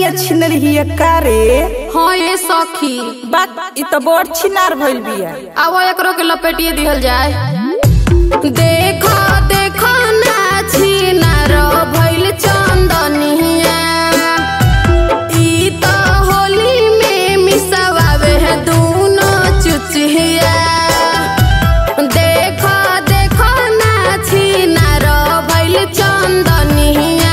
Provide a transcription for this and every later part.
चंदनिया छिनल हिया का रे हाँ ये सखी बात इ तो बड़ छिनार भइल बिया अब एकरो के लपेटिए दिहल जाए देखो देखो ना छिनार भइल चंदनिया ई तो होली में मिसवावे है दूनो चुचिया देखो देखो ना छिनार भइल चंदनिया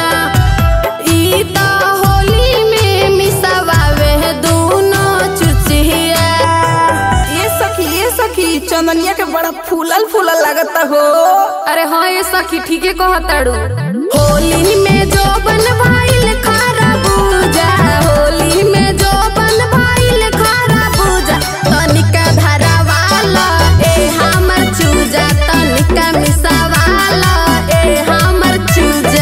ई तो होली में मिसवावे है दूनो चुचिया ये सखी ये सखी चंदनिया के बड़ा फूलल फूलल लागता हो अरे हाँ ये सखी ठीके कहताड़ू होली में जो बन भाईल खारा पूजा होली में जो बन भाईल खारा पूजा तनिका धरावाला ए हमर चूजा तनिका मिसावाला ए हमर चूजा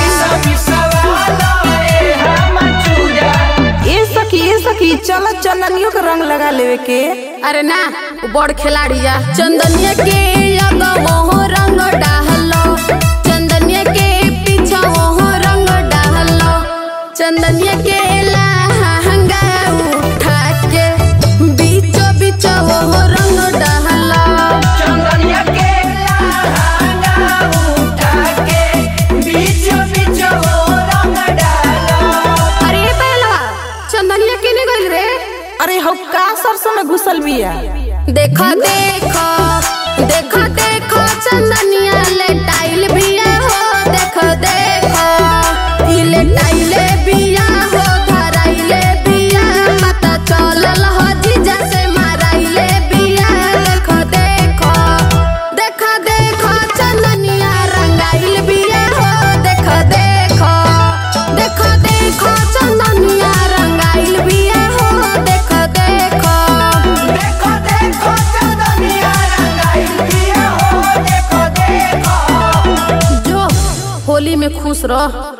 ये सखी ये सखी चल चंदनियों के रंग लगा लेवे के अरे ना वो बड़ खिलाड़ी जा चंदनिया के लगो रंग डाहलो चंदनिया के पीछा वो रंग डाहलो चंदनिया के लहंगा उठा के बीचो बीचो वो रंग डाहलो अरे ये पहला चंदनिया केने गइल रे अरे हो का सरसों में घुसल बिया देखो देखो देखो देखो चंदनिया ले टाइल बिया हो देखो देखो इले टाइले बिया हो धराइले बिया पता चलल हो जीजा से माराइले बिया देखो देखो देखो देखो चंदनिया रंगाइल बिया हो देखो देखो देखो देखो चंदनिया रंगाइल बिया हो देखो देखो जो होली में खुश रह